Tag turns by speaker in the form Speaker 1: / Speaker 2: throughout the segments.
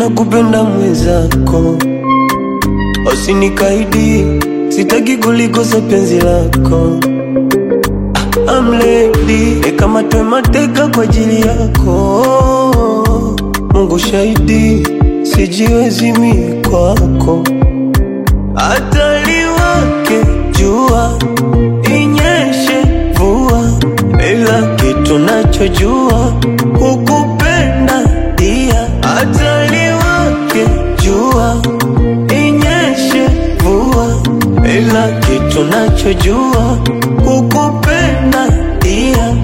Speaker 1: nakupenda mwenzako, usinikaidi, sitaki kulikosa penzi lako. I'm ready, nikamatwe mateka kwa ajili yako. Mungu shahidi, sijiwezi mimi kwako. Hata liwake jua, inyeshe mvua, ila kitu nachojua kukupenda dia. Hata liwake jua, inyeshe mvua, ila kitu nachojua kukupenda dia.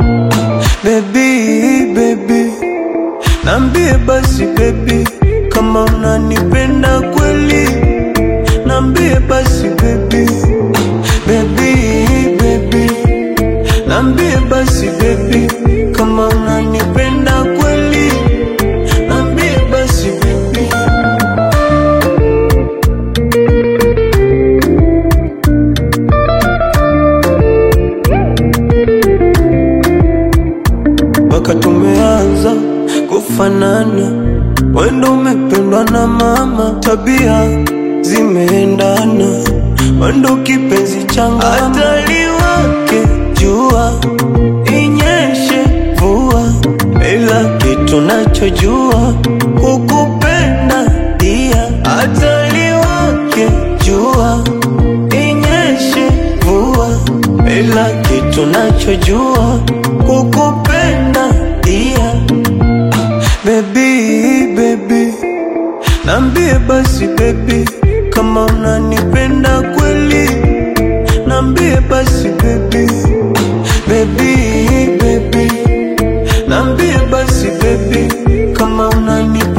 Speaker 1: Baby, baby, nambie basi baby, kama unanipenda kweli, nambie basi baby, baby, baby, nambie basi baby, kama unanipenda kweli, nambie basi baby. mpaka tumeanza kufanana, wendo umependwa na mama, tabia zimeendana, wendo kipenzi changu, hata liwake jua, inyeshe mvua, ila kitu nachojua kukupenda dia, hata liwake jua, inyeshe mvua, ila kitu nachojua kukupenda dia. Baby, baby, nambie basi baby, kama unanipenda kweli, nambie basi baby, baby, baby, nambie basi baby, kama unanipenda